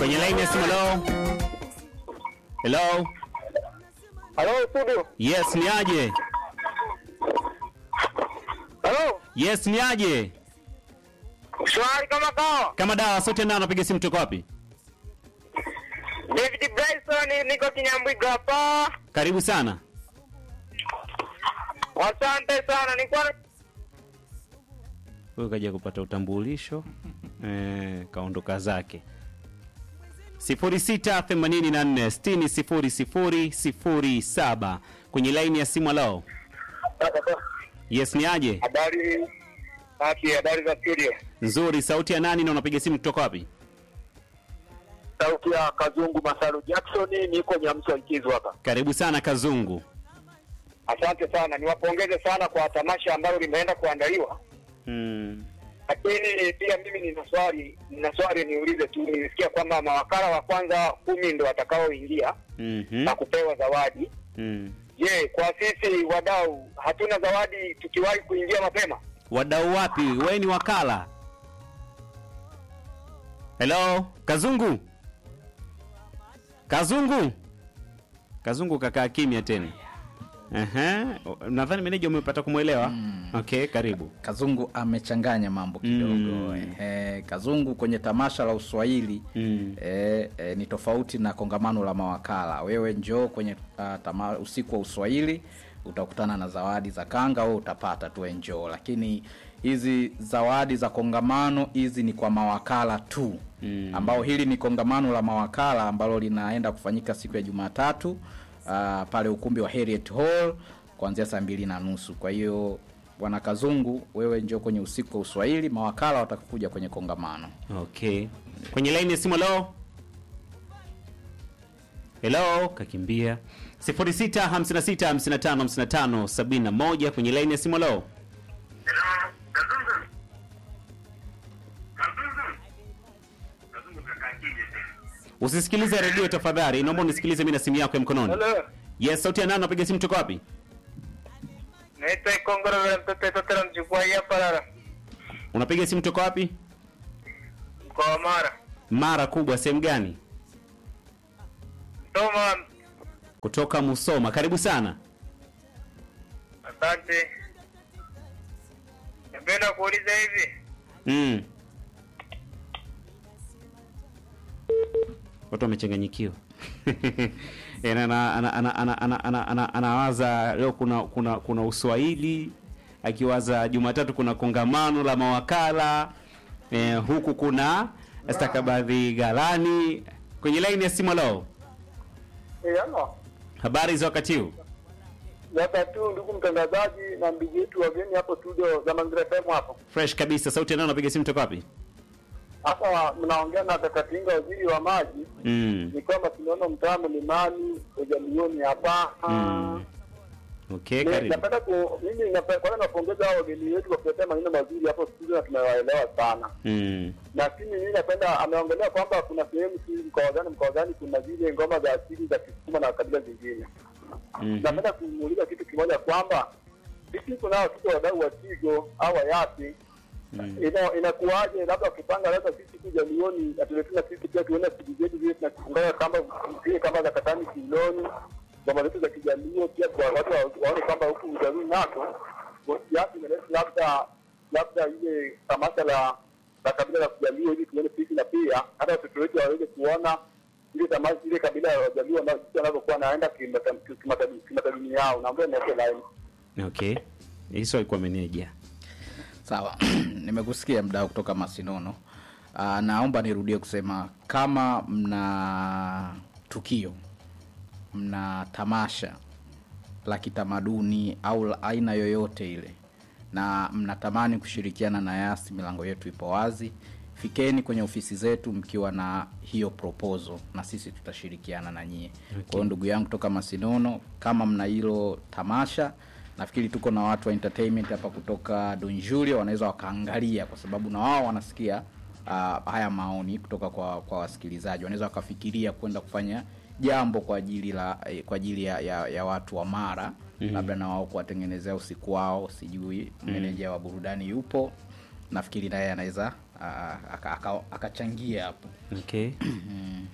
Kwenye line ya simu, hello. Hello. Halo studio. Yes, ni aje? Halo. Yes, ni aje? Shwari kama kawa. Kama dawa sote nao napiga simu toka wapi? David Bryson niko Kinyambwiga hapa. Karibu sana. Asante sana. Nilikuwa Huyu kaja kupata utambulisho eh, kaondoka zake. 0684600007 kwenye laini ya simu. Lao, yes, ni aje? habari Haki, habari za studio. Nzuri. Sauti ya nani na unapiga simu kutoka wapi? Sauti ya Kazungu Masalu Jackson, niko Nyamsa Ikizu hapa. Karibu sana Kazungu. Asante sana, niwapongeze sana kwa tamasha ambalo limeenda kuandaliwa, Mm. lakini pia mimi nina swali, nina swali niulize tu. Nilisikia kwamba mawakala wa kwanza kumi ndo watakaoingia Mhm. na kupewa zawadi. Mm. Je, kwa sisi wadau hatuna zawadi tukiwahi kuingia mapema? Wadau wapi? Wewe ni wakala? Hello, Kazungu. Kazungu. Kazungu kakaa kimya tena. Ehe, nadhani meneja umepata kumwelewa. Okay, karibu. Kazungu amechanganya mambo kidogo Mm. eh, Kazungu kwenye tamasha la Uswahili Mm. eh, eh, ni tofauti na kongamano la mawakala. Wewe njoo kwenye uh, tama, usiku wa Uswahili utakutana na zawadi za kanga, wewe utapata tu njoo, lakini hizi zawadi za kongamano hizi ni kwa mawakala tu Mm. ambao hili ni kongamano la mawakala ambalo linaenda kufanyika siku ya Jumatatu uh, pale ukumbi wa Harriet Hall kuanzia saa mbili na nusu. Kwa hiyo bwana Kazungu, wewe njoo kwenye usiku wa Uswahili, mawakala watakuja kwenye kongamano. Okay. Kwenye line ya simu hello. Hello, kakimbia. 0656555571 kwenye line ya simu hello. Usisikilize redio tafadhali, naomba unisikilize mimi na simu yako ya mkononi. Hello. Yes, sauti ya nani napiga simu toka wapi? Naitwa Ikongoro vile mtoto totera mchukua hapa Lara. Unapiga simu toka wapi? Mkoa wa Mara. Mara kubwa sehemu gani? Toma, Kutoka Musoma. Karibu sana. asante. Napenda kuuliza hivi. Mm. Watu wamechanganyikiwa. Yaani ana- ana- ana- ana- ana- ana- ana- anawaza leo kuna kuna kuna Uswahili, akiwaza Jumatatu kuna kongamano la mawakala eh, huku kuna stakabadhi ghalani. Kwenye laini ya simu leo, Eh, ano. habari za wakati huu? Sasa tu ndugu mtangazaji na ndugu yetu wageni hapo studio za Mangira FM hapo. Fresh kabisa. Sauti nao napiga simu toka wapi? Hapa mnaongea na Kakatinga waziri wa maji. Mm. Ni kwamba tunaona mtaa mlimani ujalioni hapa. Mm. Okay, Ni- karibu. Napenda ku mimi napenda kwanza napongeza hao wageni wetu kwa kuletea maneno mazuri hapo studio na tumewaelewa sana. Mm. lakini mimi napenda ameongelea kwamba kuna sehemu si mkoa gani mkoa gani kuna zile ngoma za asili za Kisukuma na kabila zingine. Mhm. Napenda kumuuliza kitu kimoja kwamba sisi tunao tuko wadau wa Tigo au Yasi ina inakuwaje, labda wakipanga labda sisi kuja lioni atuletuna sisi pia tuone sisi zetu zile tunafunga kamba zile kamba za katani kiloni ngoma zetu za kijalio pia kwa watu wa- waone kwamba huku ujalii nako Yasi imeleta labda labda ile tamasha la la kabila la kujalio ili tuone sisi na pia hata watoto wetu waweze kuona ile tamasha ile kabila ya wajalio na jinsi wanavyokuwa naenda kimatamaduni yao, naomba niweke line. Okay. Hizo alikuwa meneja. Sawa, nimekusikia mdau kutoka Masinono. Uh, naomba nirudie kusema kama mna tukio, mna tamasha la kitamaduni au la aina yoyote ile, na mnatamani kushirikiana na Yasi, milango yetu ipo wazi. Fikeni kwenye ofisi zetu mkiwa na hiyo proposal, na sisi tutashirikiana na nyie. Kwa hiyo ndugu yangu kutoka Masinono, kama mna hilo tamasha nafikiri tuko na watu wa entertainment hapa kutoka Don Julio wanaweza wakaangalia, kwa sababu na wao wanasikia uh, haya maoni kutoka kwa kwa wasikilizaji, wanaweza wakafikiria kwenda kufanya jambo kwa ajili la eh, kwa ajili ya, ya, ya watu wa Mara mm-hmm. labda na wao kuwatengenezea usiku wao, sijui meneja wa burudani yupo, nafikiri naye anaweza uh, akachangia aka, aka akachangia hapo Okay.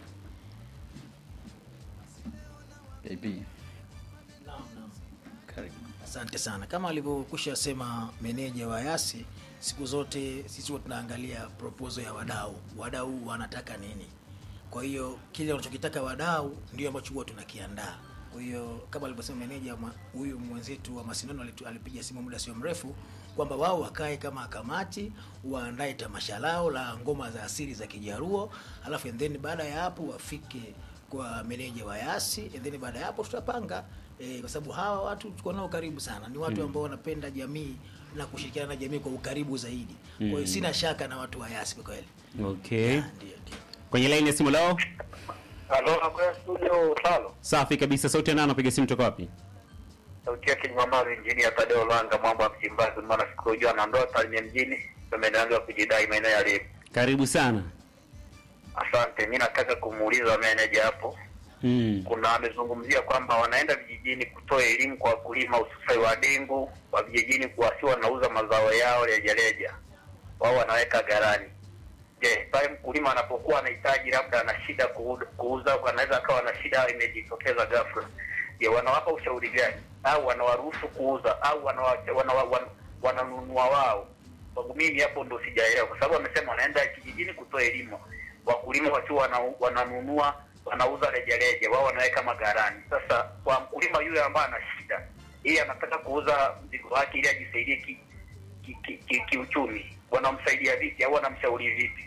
AP. Naam, naam. Karibu. Asante sana. Kama alivyokwisha sema meneja wa Yasi, siku zote sisi huwa tunaangalia proposal ya wadau, wadau wanataka nini. Kwa hiyo kile wanachokitaka wadau ndio ambacho huwa tunakiandaa. Kwa hiyo kama alivyosema meneja ma- huyu mwenzetu wa Masindano alitu- alipiga simu muda sio mrefu kwamba wao wakae kama kamati waandae tamasha lao la ngoma za asili za Kijaruo, alafu and then baada ya hapo wafike kwa meneja wa Yasi, and then baada ya hapo tutapanga e, kwa sababu hawa watu tuko nao karibu sana, ni watu ambao wanapenda jamii na kushirikiana na jamii kwa ukaribu zaidi. Kwa hiyo sina shaka na watu wa Yasi kwa kweli. Okay. Ndio, ndio. Kwenye line ya simu lao. Halo, nakwenda studio talo. Safi kabisa. Sauti ya nani anapiga simu toka wapi? Sauti yake ni mama injinia Tadeo Lwanga, mambo ya Msimbazi, maana sikujua na ndoa Tarime mjini, tumeanza kujidai maeneo ya Lemi. Karibu sana. Asante, mi nataka kumuuliza meneja hapo, Mm. kuna amezungumzia kwamba wanaenda vijijini kutoa elimu kwa wakulima hususai wa dengu wa vijijini, kuwasi wanauza mazao yao rejareja, wao wanaweka gharani. Je, pale mkulima anapokuwa anahitaji labda ana shida kuuza, kuuza anaweza akawa na shida imejitokeza ghafla, je, wanawapa ushauri gani au wanawaruhusu kuuza au wanawa- wanawa- wan- wananunua wao? Kwangu mimi hapo ndo sijaelewa, kwa sababu wamesema wanaenda kijijini kutoa elimu, wakulima wakiwa wana, wananunua wanauza rejareja, wao wanaweka magharani. Sasa kwa mkulima yule ambaye ana shida, yeye anataka kuuza mzigo wake ili ajisaidie ki, ki, ki, ki, kiuchumi, wanamsaidia vipi au wanamshauri vipi?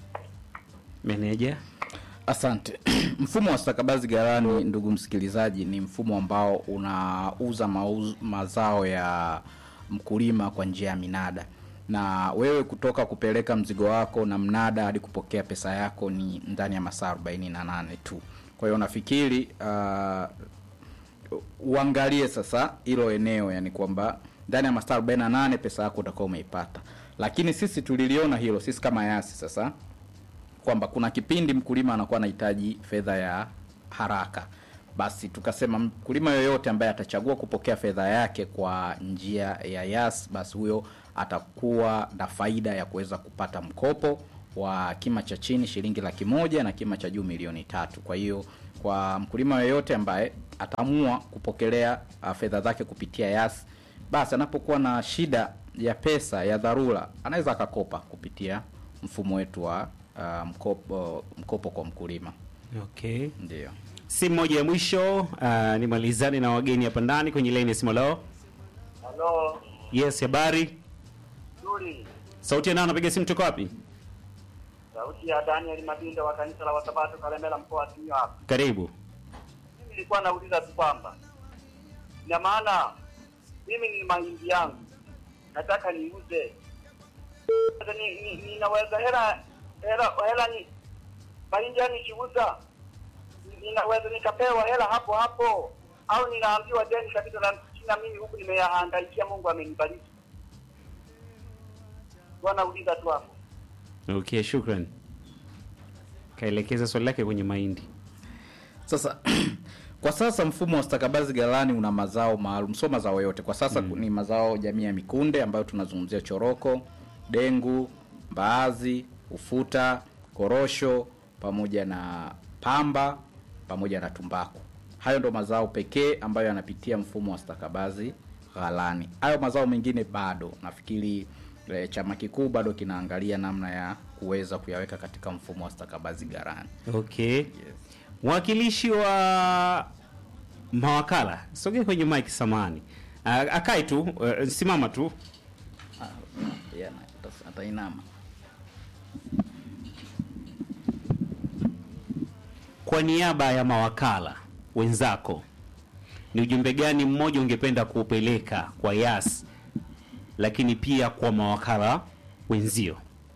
Meneja. Asante. mfumo wa stakabadhi ghalani, ndugu msikilizaji, ni mfumo ambao unauza mauz, mazao ya mkulima kwa njia ya minada, na wewe kutoka kupeleka mzigo wako na mnada hadi kupokea pesa yako ni ndani ya masaa 48 tu. Kwa hiyo nafikiri uh, uangalie sasa hilo eneo, yani kwamba ndani ya masaa 48 pesa yako utakuwa umeipata, lakini sisi tuliliona hilo sisi kama Yasi sasa kwamba kuna kipindi mkulima anakuwa anahitaji fedha ya haraka, basi tukasema mkulima yoyote ambaye atachagua kupokea fedha yake kwa njia ya Yas, basi huyo atakuwa na faida ya kuweza kupata mkopo wa kima cha chini shilingi laki moja na kima cha juu milioni tatu. Kwa hiyo kwa mkulima yoyote ambaye ataamua kupokelea uh, fedha zake kupitia Yas, basi anapokuwa na shida ya pesa ya dharura anaweza akakopa kupitia mfumo wetu wa uh, mkopo, mkopo kwa mkulima. Okay. Ndio. Simu moja ya mwisho uh, nimalizane na wageni hapa ndani kwenye line ya simu lao. Halo, Yes, habari. nzuri. Sauti ya nani anapiga simu toka wapi? Sauti ya Daniel Mabindo wa kanisa la Wasabato Kalemela, mkoa wa Simiyu hapa. Karibu. Mimi nilikuwa nauliza tu kwamba ina maana mimi ni mahindi yangu nataka niuze, Sasa ni- ni- ninaweza hela hela hela ni mahindi yangu nikiuza, ni- ninaweza nikapewa hela hapo hapo, au ninaambiwa deni kabisa na na mimi huku nimeyahangaikia, Mungu amenibariki. Wanauliza tu hapo. Okay, shukran. Kaelekeza swali lake kwenye mahindi. Sasa kwa sasa mfumo wa stakabadhi ghalani una mazao maalum, sio mazao yote. Kwa sasa ni mazao jamii ya mikunde ambayo tunazungumzia choroko, dengu, mbaazi, ufuta, korosho pamoja na pamba pamoja na tumbaku. Hayo ndo mazao pekee ambayo yanapitia mfumo wa stakabadhi ghalani. Hayo mazao mengine bado nafikiri eh, chama kikuu bado kinaangalia namna ya kuweza kuyaweka katika mfumo wa stakabadhi ghalani. Okay. Yes. Mwakilishi wa mawakala, sogea kwenye mic samani. Akai tu, uh, simama tu. Ah, yeah, ata- atainama. Kwa niaba ya mawakala wenzako, ni ujumbe gani mmoja ungependa kuupeleka kwa Yas, lakini pia kwa mawakala wenzio?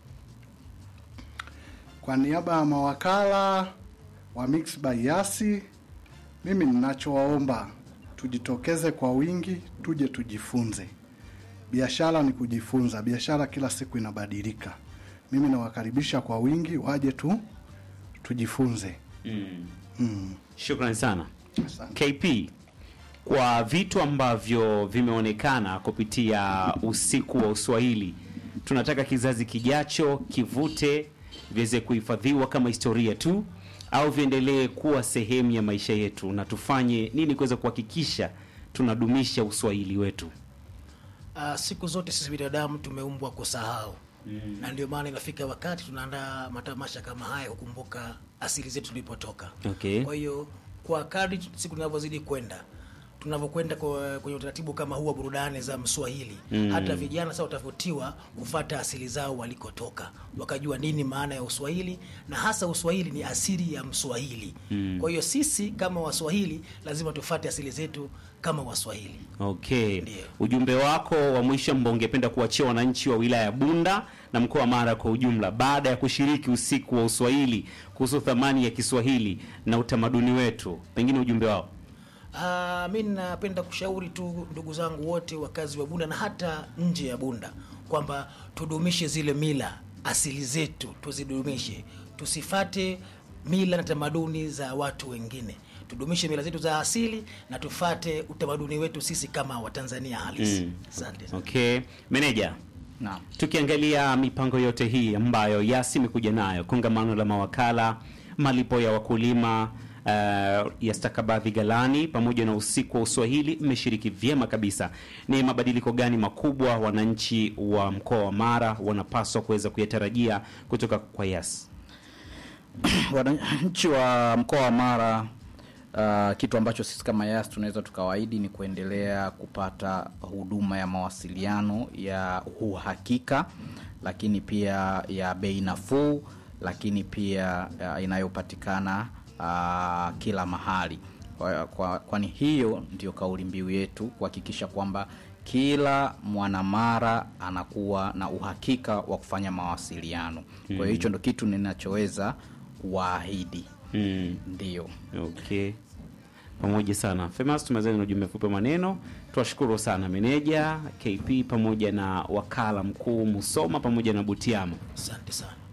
Kwa niaba ya mawakala wa Mix by Yasi, mimi ninachowaomba tujitokeze kwa wingi, tuje tujifunze. Biashara ni kujifunza, biashara kila siku inabadilika. Mimi nawakaribisha kwa wingi, waje tu tujifunze. Shukrani sana. Asante. KP, kwa vitu ambavyo vimeonekana kupitia usiku wa Uswahili, tunataka kizazi kijacho kivute, viweze kuhifadhiwa kama historia tu, au viendelee kuwa sehemu ya maisha yetu, na tufanye nini kuweza kuhakikisha tunadumisha uswahili wetu? Uh, siku zote sisi binadamu tumeumbwa kusahau mm. na ndio maana inafika wakati tunaandaa matamasha kama haya kukumbuka asili zetu tulipotoka. Okay. Kwa hiyo kwa kadri tu- siku tunavyozidi kwenda tunavyokwenda kwa- kwenye utaratibu kama huu wa burudani za Mswahili mm. hata vijana sasa watavutiwa kufata asili zao walikotoka, wakajua nini maana ya Uswahili na hasa Uswahili ni asili ya Mswahili mm. kwa hiyo sisi kama Waswahili lazima tufate asili zetu kama Waswahili. Okay, Ndiyo. ujumbe wako wa mwisho ambao ungependa kuachia wananchi wa wilaya ya Bunda na mkoa wa Mara kwa ujumla, baada ya kushiriki usiku wa Uswahili, kuhusu thamani ya Kiswahili na utamaduni wetu, pengine ujumbe wao. Ah, mi napenda kushauri tu ndugu zangu wote wakazi wa Bunda na hata nje ya Bunda kwamba tudumishe zile mila asili zetu, tuzidumishe, tusifate mila na tamaduni za watu wengine. Tudumishe mila zetu za asili na tufate utamaduni wetu sisi kama Watanzania halisi. Mm. Asante. Okay, meneja, Naam. tukiangalia mipango yote hii ambayo Yasi imekuja nayo, kongamano la mawakala, malipo ya wakulima uh, ya stakabadhi ghalani pamoja na usiku wa Uswahili, mmeshiriki vyema kabisa. Ni mabadiliko gani makubwa wananchi wa mkoa wa Mara wanapaswa kuweza kuyatarajia kutoka kwa Yasi? wananchi wa mkoa wa Mara uh, kitu ambacho sisi kama Yas tunaweza tukawaahidi ni kuendelea kupata huduma ya mawasiliano ya uhakika, lakini pia ya bei nafuu, lakini pia uh, inayopatikana uh, kila mahali. Kwa, kwa, kwani hiyo ndio kauli mbiu yetu kuhakikisha kwamba kila mwanamara anakuwa na uhakika wa kufanya mawasiliano. Kwa hiyo hicho ndo kitu ninachoweza kuwaahidi. Mm. Ndio. Okay, pamoja sana Famous, tumezani na ujumbe mfupi wa maneno. Tuwashukuru sana meneja KP pamoja na wakala mkuu Musoma pamoja na Butiama. Asante sana.